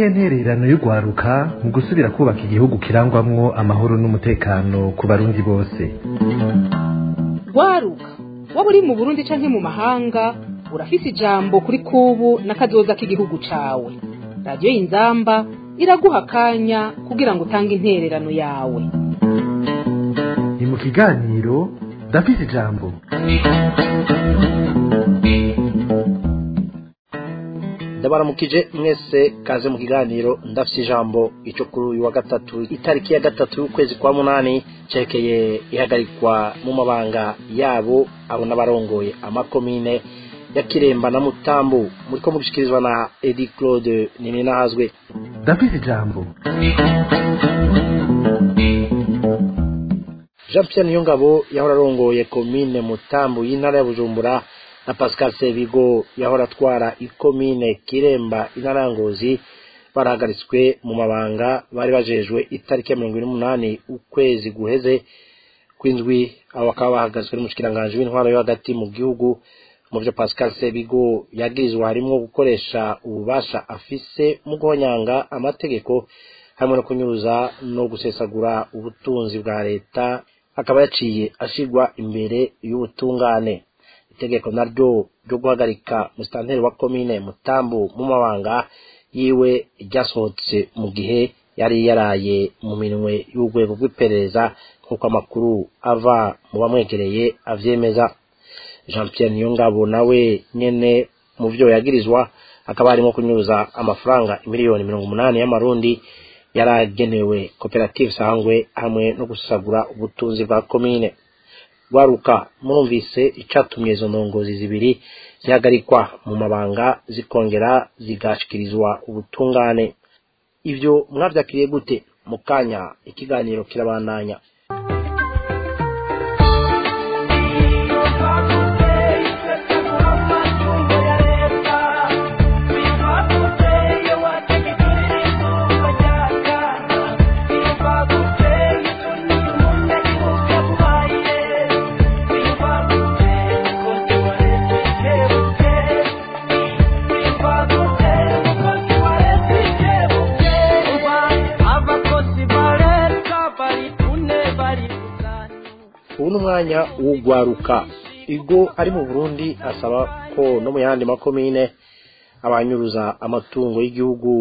niyihe ntererano y'urwaruka mu gusubira kubaka igihugu kirangwamwo amahoro n'umutekano ku barundi bose rwaruka waba uri mu burundi canke mu mahanga urafise ijambo kuri kubu n'akazoza k'igihugu cawe radiyo y'inzamba iraguha akanya kugira ngo utange intererano yawe ni mu kiganiro ndafise ijambo ndabaramukije mwese kaze mu kiganiro ndafise ijambo ico kuri uyu wa gatatu itariki ya gatatu y'ukwezi kwa munani cerekeye ihagarikwa mu mabanga yabo abo n'abarongoye amakomine ya kiremba na mutambu muriko mugishikirizwa na edi claude nininahazwe ndafise ijambo jean pierre niyongabo yahora arongoye komine mutambu y'intara ya bujumbura na pascal sebigo yahora atwara ikomine kiremba intara ya ngozi barahagaritswe mu mabanga bari bajejwe itariki ya mirongo ine n'umunani ukwezi guheze kw'indwi abo bakaba bahagazwe n'umushikiranganji w'intwaro yo hagati mu gihugu mu byo pascal sebigo yagirizwa harimwo gukoresha ububasha afise mu guhonyanga amategeko harimo no kunyuruza no gusesagura ubutunzi bwa leta akaba yaciye ashigwa imbere y'ubutungane itegeko naryo ryo guhagarika musitanteri wa komine mutambu mu mabanga yiwe ryasohotse mu gihe yari yaraye mu minwe y'urwego rw'iperereza nk'uko amakuru ava mu bamwegereye avyemeza jean pierre niyongabo nawe nyene mu vyo yagirizwa akaba harimo kunyuza amafaranga miliyoni mirongo umunani y'amarundi yaragenewe koperative sangwe hamwe no gusagura ubutunzi bwa komine rwaruka mwumvise icatumye izo ndongozi zibiri zihagarikwa mu mabanga zikongera zigashikirizwa ubutungane ivyo mwavyakiriye gute mu kanya ikiganiro kirabandanya ubu ni umwanya w'ugwaruka igo ari mu burundi asaba ko no mu yandi makomine abanyuruza amatungo y'igihugu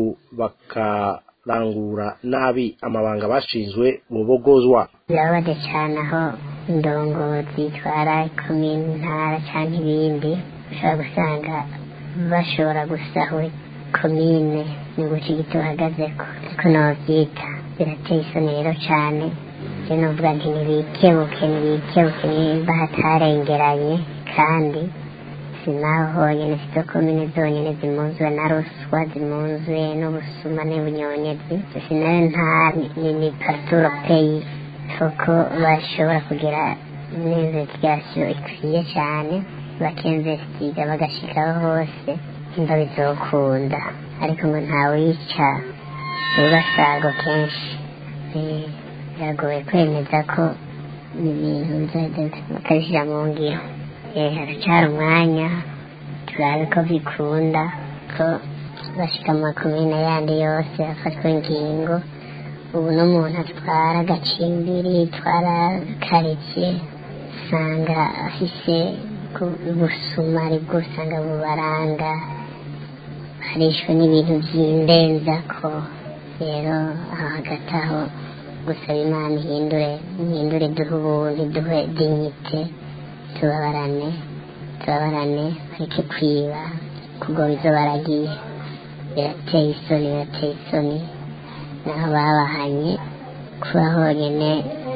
bakarangura nabi amabanga bashinzwe bubogozwa birababaje cyane aho indongozi zitwara ikomine intara cyangwa ibindi ushobora gusanga bashobora gusahura komine ni guca igiti uhagazeko ariko novyita birateye isoni rero cyane je novuga nti nibikebuke nibikebuke nimba hatarengeranye kandi sinaho honyene sizo komine zonyene zimunzwe na ruswa zimunzwe n'ubusuma n'ubunyonyezi sinayo nta ni ni parturo peyi kuko bashobora kugira n'investigation ikwiye cyane bakinvestiga bagashikaho hose imba bizokunda ariko ngo ntawica ubasago kenshi Eh, biragoye kwemeza ko ibintu bizoheza bakabishyira mu ngiro Eh, haracyari umwanya turabe ko bikunda ko bashika mu makomine yandi yose hafatwa ingingo ubu n'umuntu atwara agacimbiri atwara karitsiye usanga afise ku- ubusuma aribwo usanga bubaranga harishwe n'ibintu by'indenzako rero aho hagati aho gusaba imana ihindure ihindure duhe ubuntu duhe dignite tubabarane tubabarane bareke kwiba kugoba izo baragiye birateye isoni birateye isoni naho babahanye kuba honyine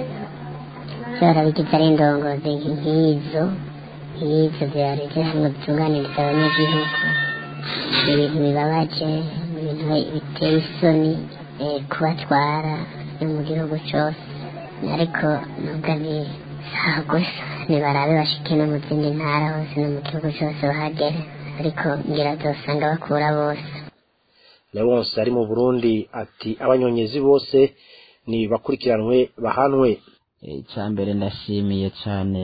byarabigize ari indongozi nk'izo nk'izo zibarije ngo zitunganiriza abanyagihugu ibintu bibabaje ibintu biteye isoni eh, kubatwara no mu gihugu cyose ariko nubwo ni saha gusa nibarabe bashike no mu zindi ntara hose no mu gihugu cyose bahagere ariko ngira zosanga bakura bose leonce ari mu burundi ati abanyonyezi bose ni bakurikiranwe bahanwe icya mbere ndashimiye cyane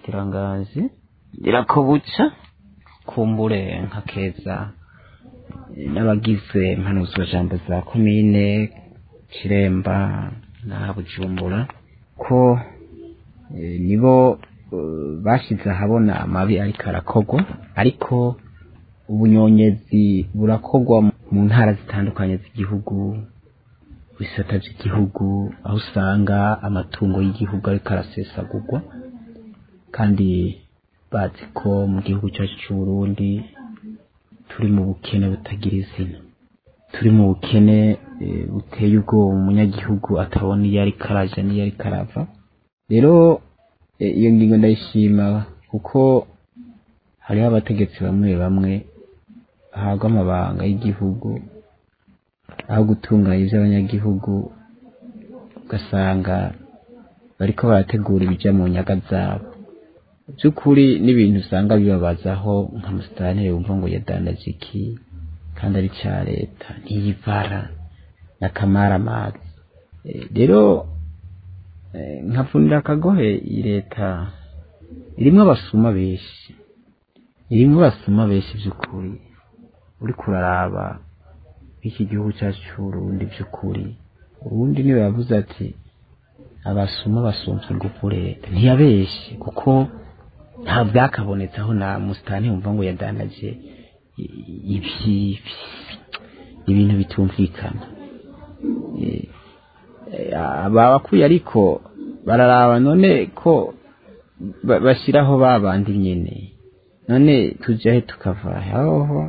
mushikiranganzi irakobuca kumbure nka keza eh, n'abagize impanuzwajambo za komine kiremba na bujumbura ko eh, nibo eh, bashize ahabona amabi ariko arakorwa ariko ubunyonyezi burakorwa mu ntara zitandukanye z'igihugu bisata by'igihugu aho usanga amatungo y'igihugu ariko arasesagurwa kandi bazi ko mu gihugu cyacu cy'u Burundi turi mu bukene butagira izina turi mu bukene eh, buteye ubwoba umunyagihugu atabona iyo ariko araja n'iyo ariko arava rero eh, iyo ngingo ndayishima kuko hariho abategetsi bamwe bamwe bahabwa amabanga y'igihugu aho gutunganya iby'abanyagihugu ugasanga bariko barategura ibija mu nyaga zabo by'ukuri n'ibintu usanga bibabazaho nka musitanteri wumva ngo yadandaje iki kandi ari cya leta ntiyivara n'akamaramazi Eh, rero eh, nkavunira akagohe iyi leta irimwo abasuma benshi irimwo abasuma benshi by'ukuri uriko uraraba iki gihugu cyacu cy'uburundi by'ukuri ubundi niwe yavuze ati abasuma basumvye ingufu leta ntiyabeshe kuko nta byakabonetse aho na musitani wumva ngo yadandaje i- ibi ibintu bitumvikana Eh, eh, aba bakuye ariko bararaba none ko ba- bashyiraho ba bandi nyene none tujahe tukava aho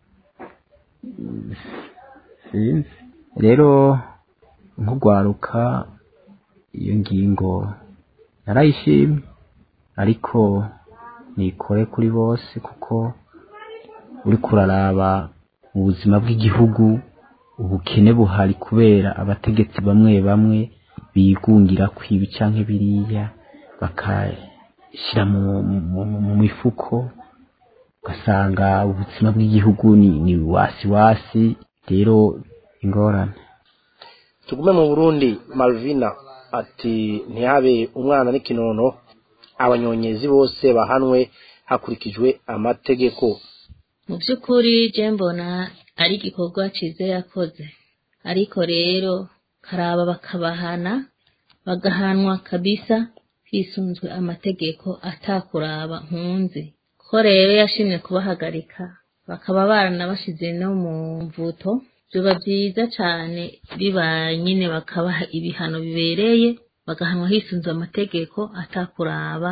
sinzi rero nk'ugwaruka iyo ngingo narayishimye ariko nikore kuri bose kuko uri kuraraba mu buzima bw'igihugu ubukene buhari kubera abategetsi bamwe bamwe bigungira kwiba canke biriya bakashyira mu, mu, mu, mu mifuko ugasanga ubuzima bw'igihugu ni, ni wasi wasi rero ingorane tugume mu burundi malvina ati ntihabe umwana n'ikinono abanyonyezi bose bahanwe hakurikijwe amategeko mu by'ukuri je mbona ari igikorwa cyiza yakoze ariko rero karaba bakabahana bagahanwa kabisa hisunzwe amategeko atakuraba nkunzi ko rero yashimye kubahagarika bakaba baranabashize no mu mvuto biba byiza cyane bibaye nyine bakabaha ibihano bibereye bagahanwa hisunzwe amategeko atakuraba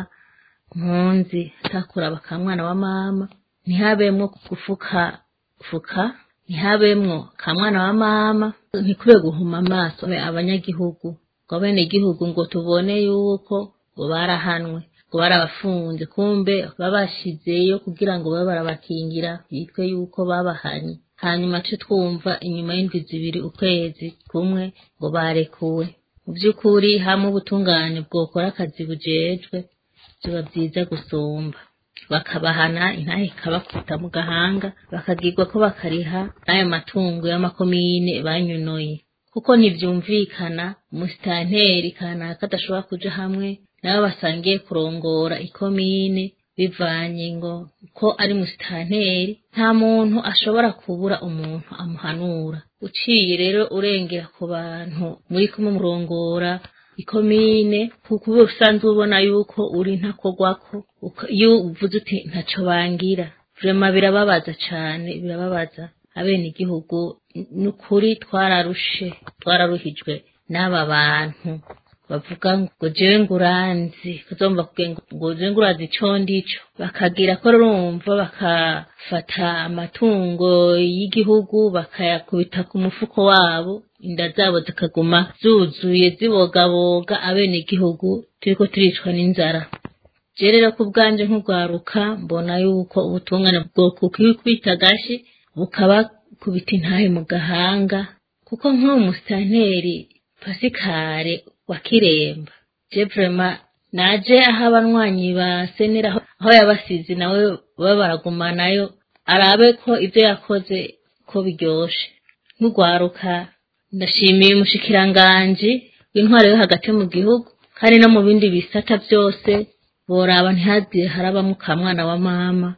mpunzi atakuraba ka mwana wa mama ntihabemwo gufuka fuka ntihabemwo ka mwana wa mama ntikube guhuma amaso abanyagihugu ngo abenegihugu ngo tubone yuko ngo barahanwe ngo barabafunze kumbe babashizeyo kugira ngo babe barabakingira yitwe yuko babahanye hanyuma ce twumva inyuma y'indwi zibiri ukwezi kumwe ngo barekuwe mu by'ukuri hamwe ubutungane bwokora akazi bujejwe biba byiza gusumba bakabahana intahe ikabakubita mu gahanga bakagirwa ko bakariha n'ayo matungo y'amakomine banyunoye kuko ntibyumvikana umusitanteri kanaka adashobora kuja hamwe nabo basangiye kurongora ikomine bivanye ngo ko ari musitanteri nta muntu ashobora kubura umuntu amuhanura uciye rero urengera ku bantu muri kumwe murongora ikomine kuko uba usanzwe ubona yuko uri ntakogwako uka- iyo uvuze uti ntaco bangira vrema birababaza cane birababaza abenegihugu ni ukuri twararushe twararuhijwe n'aba bantu bavuga ngo jewe nguranzi kuzomba kugira ngo jewe ngurazi ico ndico bakagira ko rumva bakafata amatungo y'igihugu bakayakubita ku mufuko wabo inda zabo zikaguma zuzuye zibogaboga abenegihugu turiko turicwa n'inzara je rero ku bwanje nk'urwaruka mbona yuko ubutungane bwokukwita agashi bukabakubita intahe mu gahanga kuko nk'uwo musitanteri pasikare wa kiremba je vrema naje aho abanywanyi ba senera aho- aho yabasize nawe baba baragumanayo arabe ko ibyo yakoze ko biryoshe nk'urwaruka ndashimiye umushikiranganji w'intwaro yo hagati mu gihugu kandi no mu bindi bisata byose boraba ntihagire harabamo ka mwana wa mama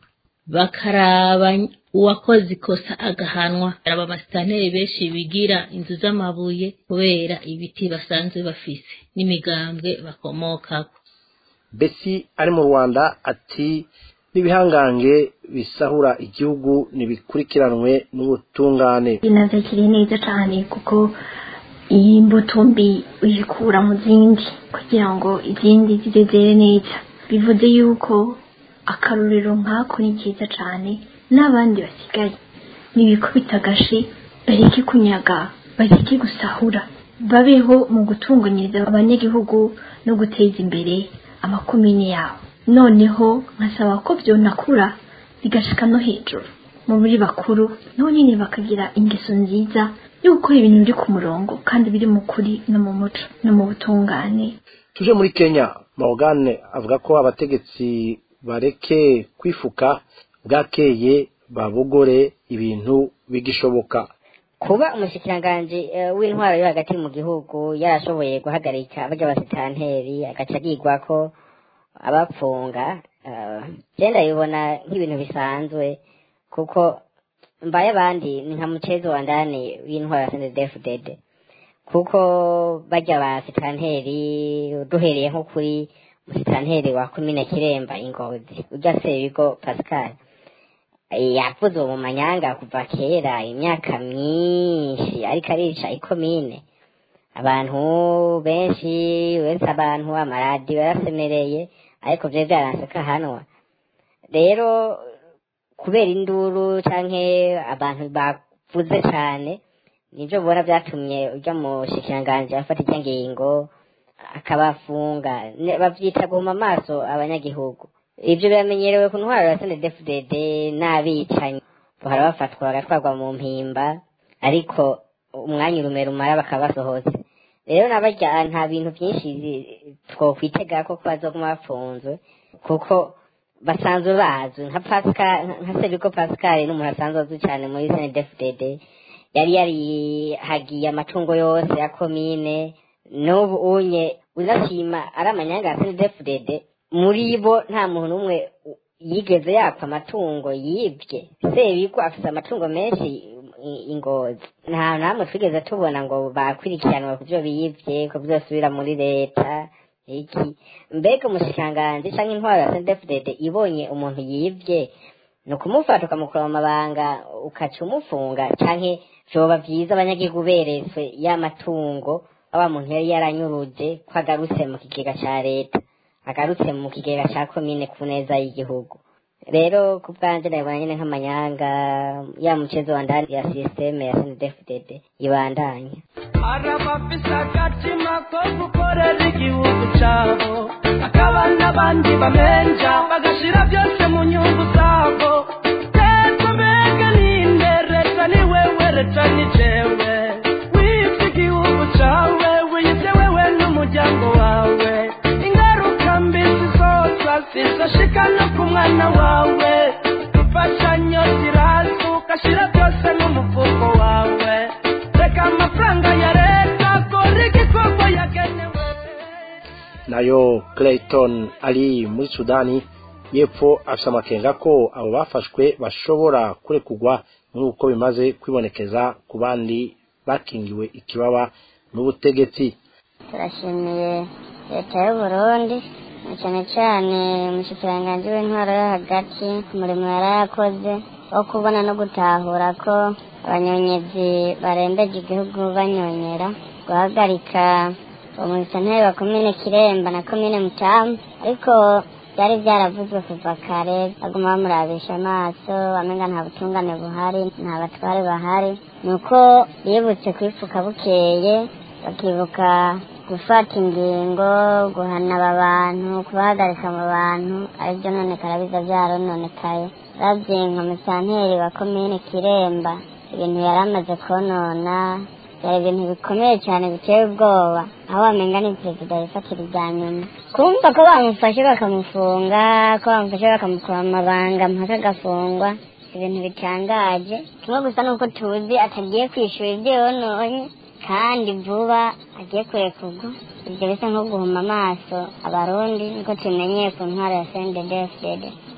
bakaraba uwakoze ikosa agahanwa aba amasitanteri benshi bigira inzu z'amabuye kubera ibiti basanzwe bafise n'imigambwe bakomokako besi ari mu rwanda ati n'ibihangange bisahura igihugu ntibikurikiranwe n'ubutungane binatakiriye neza cyane kuko iyi mbuto mbi uyikura mu zindi kugira ngo izindi zize zere neza bivuze yuko akarorero nk'ako ni keza cyane n'abandi basigaye ntibikubita agashi bareke kunyaga bareke gusahura babeho mu gutunganyiriza abanyagihugu no guteza imbere amakomine yabo noneho nkasaba ko byonakura bigashika no hejuru mu buri bakuru nabo nyine bakagira ingeso nziza yo gukora ibintu biri ku murongo kandi biri mu kuri no mu muco no mu butungane tuje muri kenya morgane avuga ko abategetsi bareke kwifuka bwakeye babogore ibintu bigishoboka kuba umushikiranganji eh, w'intwaro yo hagati mu gihugu yarashoboye guhagarika barya basitanteri agaca agirwa ko abapfunga eh, je ndabibona nk'ibintu bisanzwe kuko mbaye abandi ni nka mucezo wa ndani w'intwaro ya CNDD-FDD kuko barya basitanteri duhereye nko kuri musitanteri wa komine kiremba ingozi urya sebigo pascal yavuze uwo mu manyanga kuva kera imyaka myinshi ariko arica ikomine abantu benshi wese abantu amaradiyo yarasemereye ariko vyari vyaranse ko ahanwa rero kubera induru canke abantu bavuze cane nivyo bona vyatumye urya mushikiranganji afata irya ngingo akabafunga Ne- bavyita guhuma amaso abanyagihugu ivyo biramenyerewe ku ntwaro ya CNDD-FDD n'abicanyi bahora bafatwa bagatwarwa mu mpimba ariko umwanya urume rumara bakaba basohotse rero nabarya nta bintu vyinshi twokwitega ko bazoguma bafunzwe kuko basanzwe bazwi nka Pascal nka Sebiko Pascal n'umuntu asanzwe azwi cyane muri CNDD-FDD yari yarihagiye amatungo yose ya komine n'ubu unye uzashima ari amanyanga ya CNDD-FDD muri bo nta muntu n'umwe yigeze yapfa amatungo yibwe sebiko afite amatungo menshi i- ingozi nta namwe twigeze tubona ngo bakurikiranwa ku byo biyibye ko byosubira muri leta iki mbega umushikiranganji canke intwaro ya CNDD-FDD ibonye umuntu yibye ni ukumufata ukamukura mu mabanga ukaca umufunga canke vyoba vyiza abanyagihugu beretswe y'amatungo wa muntu yari yaranyuruje ko agarutse mu kigega ca leta agarutse mu kigega ca komine ku neza y'igihugu rero ku bwanje ndabibona nyene nk'amanyanga ya mucezo wa ndani ya sisiteme ya CNDD-FDD ibandanya arabafise agatima ko gukorera igihugu cabo hakaba n'abandi bamenja bagashira byose mu nyungu zabo leta mbega ninde leta ni wewe leta ni jewe wibye igihugu cawe wibye wewe n'umuryango wawe ingaruka mbi zizoza zizashika no ku mwana wawe imfashanyo ziraza ugashira byose mu mufuko wawe reka amafaranga ya leta akora igikorwa yagenewe nayo clayton ari muri sudani y'epfo afite amakenga ko abo bafashwe bashobora kurekurwa nk'uko bimaze kwibonekeza ku bandi bakingiwe ikibaba n'ubutegetsi turashimiye leta y'u Burundi na cyane cyane umushikiranganji w'intwaro yo hagati ku murimo yari yakoze wo kubona no gutahura ko abanyonyezi barembeje igihugu banyonyera guhagarika umusanteri wa komine kiremba na komine mutamu ariko byari byaravuzwe kuva kare baguma bamurabisha amaso bamenga nta butungane buhari nta batware bahari ni uko bibutse kwifuka bukeye bakibuka gufata ingingo guhana aba bantu kubahagarika mu bantu aribyo none karabiza byarononekaye ravye nka musanteri wa komine kiremba ibintu yari amaze konona byari ibintu bikomeye cyane biteye ubwoba aho wamenga ni perezida yifatira ibya nyuma kumva ko bamufashe bakamufunga ko bamufashe bakamukura mu mabanga mpaka agafungwa ibintu bitangaje kimwe gusa nuko tuzi atagiye kwishura ibyo yononye kandi vuba agiye kurekurwa ibyo bisa nko guhuma amaso abarundi niko tumenyeye ku ntwaro ya CNDD-FDD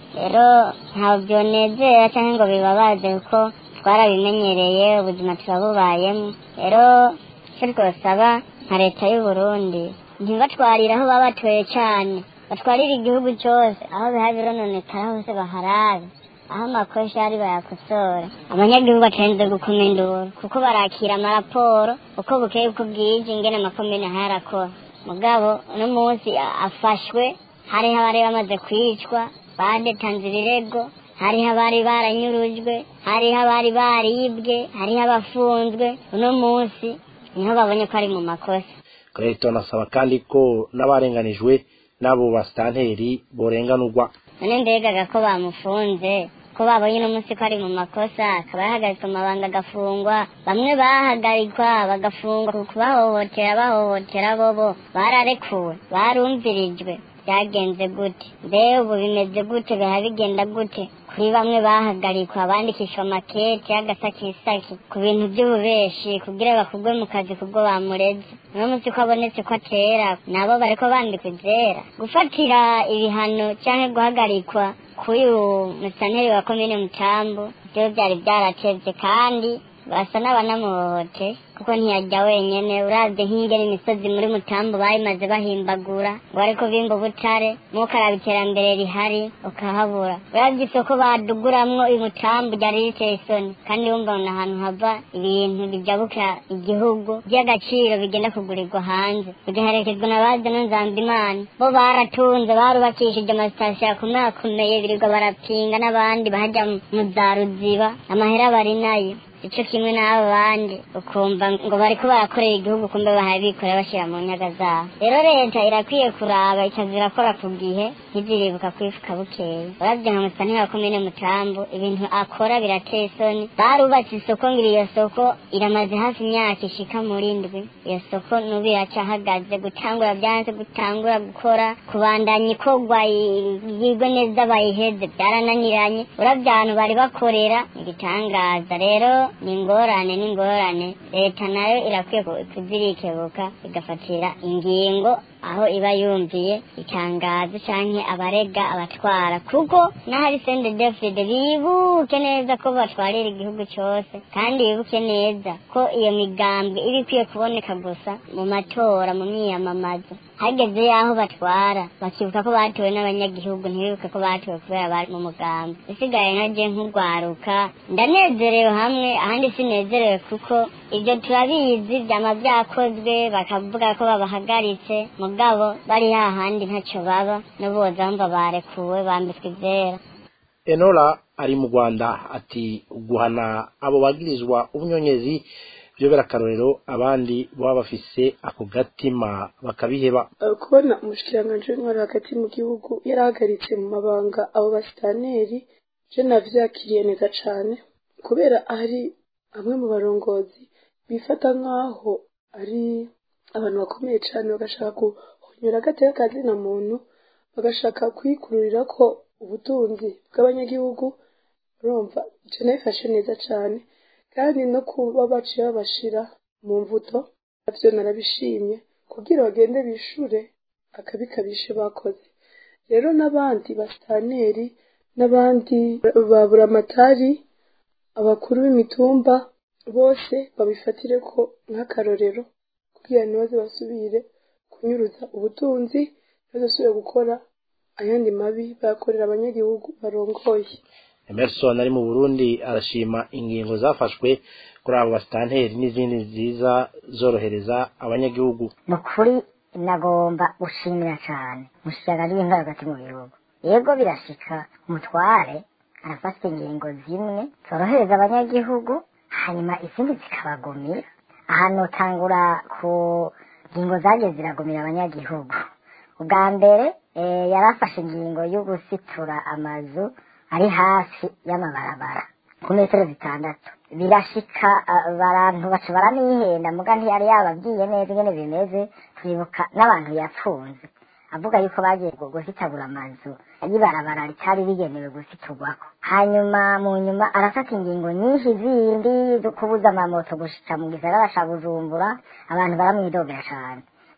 rero ntabwo byonezera cyangwa ngo bibabaze kuko twarabimenyereye ubuzima turabubayemo rero icyo twasaba nka leta y'u Burundi ntibatwarire aho baba batuye cyane batwarire igihugu cyose aho biha birononekara hose baharabe aho amakosa ari bayakosora abanyagihugu batarenze gukoma induru kuko barakira amaraporo uko bukeye uko bwije ingene amakomine ahayarakora mugabo uno munsi afashwe hariho abari bamaze kwicwa badetanze ibirego hariho abari baranyurujwe hariho abari baribwe hariho abafunzwe uno munsi niho babonye ko ari mu makosa Clayton asaba kandi ko n'abarenganijwe n'abo basitanteri borenganurwa none mbegaga ko bamufunze ko babonye uno munsi ko ari mu makosa akaba yahagaritswe amabanga agafungwa bamwe bahagarikwa bagafungwa ku kubahohotera bahohotera bobo bararekuwe barumvirijwe byagenze gute mbe ubu bimeze gute biha bigenda gute kuri bamwe bahagarikwa bandikishwa amakete y'agasakisaki ku bintu by'ububeshi kugira bakugwe mu kazi kubwo bamureze uno munsi ko abonetse ko atera nabo bariko bandikwa ivyera gufatira ibihano canke guhagarikwa k'uyu musanteri wa komine mutambu byo byari byaratevye kandi basa n'abanamuhohote kuko ntiyajya wenyene uravye nk'ingene imisozi muri mutambu bayimaze bahimbagura ngo ariko bimba ubutare mukaraba iterambere rihari ukahabura uravye isoko baduguramwo uyu mutambu ryari riteye isoni kandi wumva ni ahantu hava ibintu bijabuka igihugu by'agaciro bigenda kugurirwa hanze bigaherekezwa na bazana nzambimana bo baratunze barubakishije amasitasiyo akomeye akomeye birirwa barapinga n'abandi bahajya mu za ruziba amahera bari nayo ico kimwe n'abo bandi ukumva ngo bariko barakorera igihugu kumbe bahaye bikorera bashyira mu nyaga zabo rero leta irakwiye kuraba ikaza irakora ku gihe ntiziribuka kwifuka bukeye uravye nka musanteri wa komine mutambu ibintu akora birateye isoni barubatse isoko ngira iyo soko iramaze hafi imyaka ishika muri ndwi iyo soko nubu iracahagaze gutangura byanze gutangura gukora kubandanya ikorwa yigwe neza bayiheze byarananiranye uravye ahantu bari bakorera igitangaza rero ni ingorane ni ingorane leta nayo irakwiye kuzirikebuka igafatira ingingo aho iba yumviye itangazo canke abarega abatwara kuko n'ahari sende defide bibuke neza ko batwarira igihugu cose kandi bibuke neza ko iyo migambwe iba ikwiye kuboneka gusa mu matora mu myiyamamazo hageze yaho batwara bakibuka ko batowe n'abanyagihugu ntibibuke ko batowe kubera bari mu mugambi isigaye nkaje nk'urwaruka ndanezerewe hamwe ahandi sinezerewe kuko ibyo turabizi byama byakozwe bakavuga ko babahagaritse mugabo bari hahandi ntacyo baba n'uboza bumva barekuwe bambitswe ivyera enora ari mu rwanda ati guhana abo bagirizwa ubunyonyezi byobera akarorero abandi baba bafise ako gatima bakabiheba kubona umushikiranganji w'intwari hagati mu gihugu yarahagaritse mu mabanga abo basitaneri je navyakiriye neza cane kubera ari bamwe mu barongozi bifata nk'aho ari abantu bakomeye cane bagashaka guhonyora agateka kazina muntu bagashaka kwikururira ko ubutunzi bw'abanyagihugu urumva ivyo nabifashe neza cane kandi no kuba baciye babashira mu mvuto navyo narabishimye kugira bagende bishure akabi kabishe bakoze rero n'abandi basitaneri n'abandi baburamatari abakuru b'imitumba bose babifatire ko nk'akarorero kugira ntibaze basubire kunyuruza ubutunzi ntibazasubire gukora ayandi mabi bayakorera abanyagihugu barongoye emerson ari mu burundi arashima ingingo zafashwe kuri abo basitanteri n'izindi nziza zorohereza abanyagihugu ni ukuri nagomba gushimira cyane mushyiraga w'intwaro hagati mu gihugu yego birashika umutware arafata ingingo zimwe zorohereza abanyagihugu hanyuma izindi zikabagumira ahantu utangura ku ngingo zagiye ziragumira abanyagihugu ubwa mbere yarafashe ingingo yo gusitura amazu ari hafi y'amabarabara ku metero zitandatu birashika abantu baca baranihenda muga ntiyari yababwiye neza ingene bimeze turibuka n'abantu yapfunze avuga yuko bagiye gusitabura amazu y'ibarabara ritari rigenewe gusiturwako hanyuma mu nyuma arafata ingingo nyinshi zindi zo kubuza amamoto gushika mu gisagara ca bujumbura abantu baramwidogera cane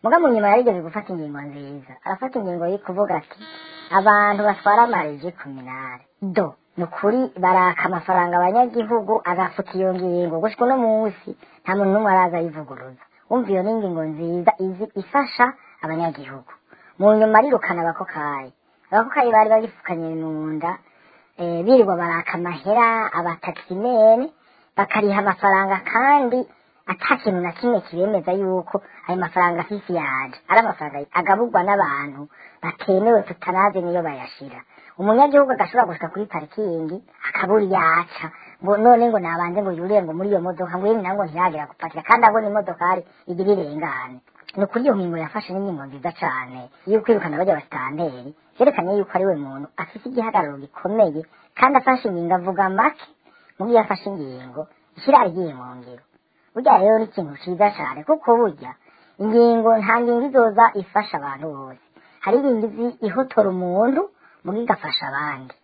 muga mu nyuma yarigeze gufata ingingo nziza arafata ingingo yo kuvuga ati abantu batwara amarege kuminare do ni ukuri baraka amafaranga abanyagihugu agafuta iyo ngingo gushika uno munsi nta muntu n'umwe araza ayivuguruza wumva iyo ni ingingo nziza izi ifasha abanyagihugu mu nyuma arirukana abakokayi abakokayi bari bagifukanye mu nda eh, birirwa baraka amahera abatakisimene bakariha amafaranga kandi ata kintu na kimwe kibemeza yuko ayo mafaranga afise yaje ari amafaranga agaburwa n'abantu batemewe tutanazi niyo bayashira umunyagihugu agashobora gushika kuri parikingi akabura yaca ngo none ngo nabanze ngo yurire ngo muri iyo modoka ngo yemwe nango ntiyagera gupakira kandi abona imodokari igira irengane ni ukuri iyo ngingo yafashe n'ingingo nziza cane yo kwirukana bajya basitanteri vyerekanye yuko ari we muntu afise igihagararo gikomeye kandi afashe ingingo avuga make mu gihe yafashe ingingo ishyira igiye mu ngiro burya rero ni ikintu ciza cane kuko burya ingingo nta ngingo izoza ifasha abantu bose hari ingingo izi ihotora umuntu muga igafasha abandi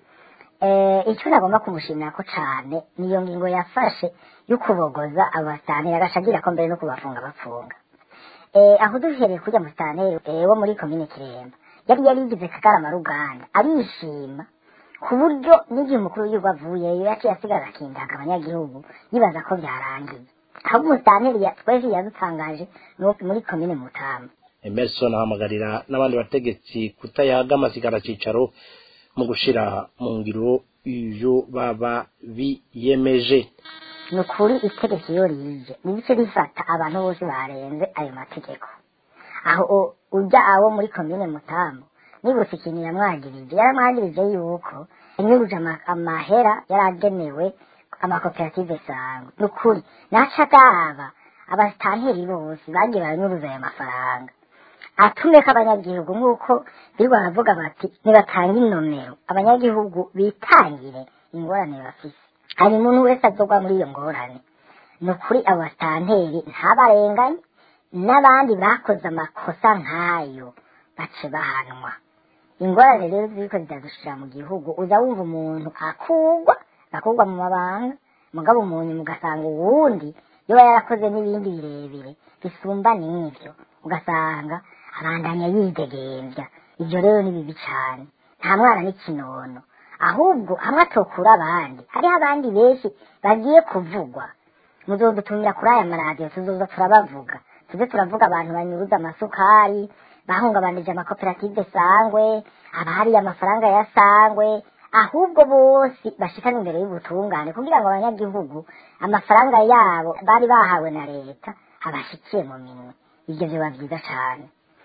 eh icyo nagomba kumushimira ko cane niyo ngingo yafashe yo kubogoza abasitanteri agashagira ko mbere no kubafunga bafunga eh aho duhereye kujya mu sitanteri eh, wo muri komine kiremba yari yarigize kagarama ruganda arishima ku buryo n'igihe umukuru w'igihugu avuyeyo yaciye asigaza akindaga abanyagihugu yibaza ko byarangiye ahubwo umusitanteri ya- twese yadutangaje ni uwo muri komine mutamba emerson ahamagarira n'abandi bategetsi kutayaga amasigara cicaro mu gushira mu ngiro ivyo baba biyemeje ni ukuri itegeko iyo rije nibice rifata abantu bose barenze ayo mategeko aho u- ujya abo muri komine mutambo nibutse ikintu yamwagirije yaramwagirije yuko yanyuruje ama- amahera yaragenewe amakoperative sangwa ni ukuri naca agaba abasitanteri bose bagiye baranyuruza ayo mafaranga atume ko abanyagihugu nk'uko birirwa baravuga bati nibatange inomero abanyagihugu bitangire ingorane bafise hari umuntu wese azogwa muri iyo ngorane ni ukuri abo basitanteri ntabarenganye n'abandi bakoze amakosa nk'ayo bace bahanwa ingorane rero ziriko ziradushira mu gihugu uza wumva umuntu akugwa akugwa mu mabanga mugabo umuntu mugasanga uwundi yoba yarakoze n'ibindi birebire bisumba n'ivyo ugasanga abandanya yidegembya ivyo rero ni bibi cane nta mwana n'ikinono ahubwo hamwe atokura abandi hariho abandi benshi bagiye kuvugwa muzodutumira kuri aya maradiyo tuzoza turabavuga tuze turavuga abantu banyuruza amasukari bahungabanije amakoperative sangwe abahariye amafaranga ya sangwe ahubwo bose bashikana imbere y'ubutungane kugira ngo abanyagihugu amafaranga yabo bari bahawe na leta abashikiye mu minwe ivyo vyoba vyiza cane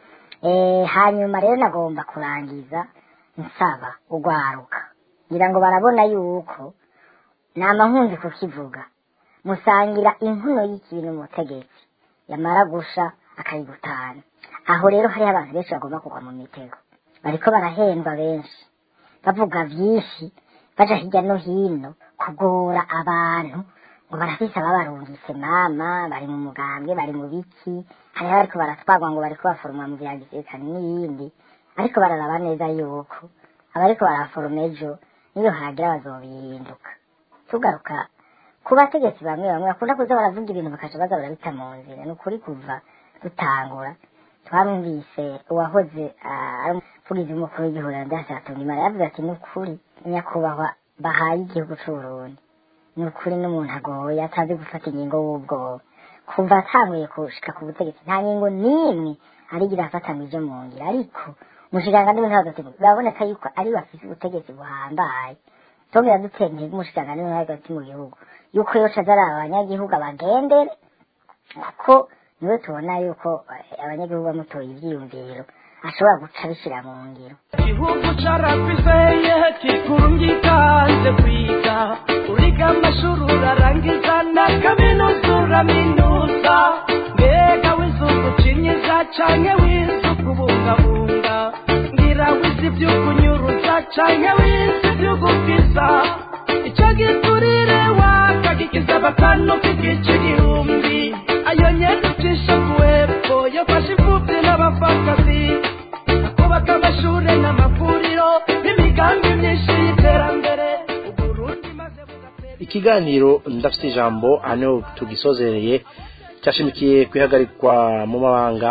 eh hanyuma rero nagomba kurangiza nsaba ugwaruka ngira ngo barabona yuko nama nkunze kukivuga musangira inkuno y'ikintu umutegetsi yamara gusha akayigutana aho rero hariho abantu benshi bagomba kugwa mu mitego bariko barahendwa benshi bavuga vyinshi baja hirya no hino kugora abantu ngo barafise ababarungitse mama bari mu mugambwe bari mu biki hariho bariko baratwagwa ngo bariko baforoma mu vya gisirikare n'ibindi ariko bararaba neza yuko abariko baraforoma ejo niyo hagira bazobihinduka tugaruka ku bategetsi bamwe bamwe bakunda kuza baravuga ibintu bakaca baza barabita mu nzira ni ukuri kuva dutangura twarumvise uwahoze ah, ari umuvugizi w'umukuru w'igihugu ndashatunga imana yavuze ati ni ukuri nyakubahwa bahaye igihugu c'uburundi ni ukuri n'umuntu agoye atazi gufata ingingo w'ubwoba kuva atanguye kushika ku butegetsi nta ngingo n'imwe arigira afatanije mu ngira ariko umushikiranganji w'intwaro hagati biraboneka yuko ari we afise ubutegetsi buhambaye tongera dutera intege umushikiranganji w'intwaro hagati mu gihugu yuko yoca azaraba abanyagihugu abagendere kuko niwe tubona yuko eh, abanyagihugu bamutoye ivyiyumviro ashobora guca abishira mu ngiro igihugu carafiseye kikurungikanze kwiga uriga amashuri urarangiza na kaminuza uraminuza mbega wizugu cinyiza canke wizugu bungabunga ngira wizi vy'ukunyuruza canke wizi vy'ugukiza ico giturire wakagikiza batanu k'igice igihumbi ayo nyene ucisha kuwepfo yofasha imfuvyi n'abapfakazi kubaka amashure n'amavuriro n'imigambi myinshi y'iterambere uburundi maze bugatera ikiganiro ndafite ijambo hano tugisozereye cyashimikiye kwihagarikwa mu mabanga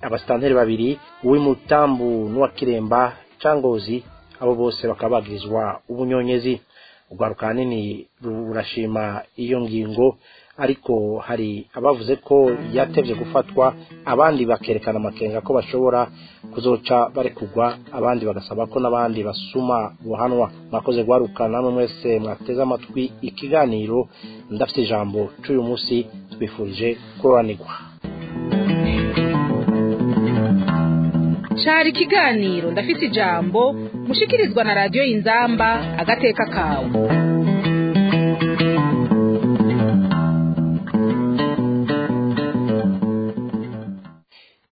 abasitanteri babiri uw'imutambu n'uwa kiremba cangozi abo bose bakaba bagirizwa ubunyonyezi urwaruka hanini rurashima iyo ngingo ariko hari abavuze ko yatevye gufatwa abandi bakerekana amakenga ko bashobora kuzoca barekugwa abandi bagasaba ko n'abandi basuma buhanwa mwakoze guharuka namwe mwese mwateze amatwi ikiganiro ndafite ijambo c'uyu munsi twifurije kuroranirwa cari ikiganiro ndafite ijambo mushikirizwa na radiyo inzamba agateka kawe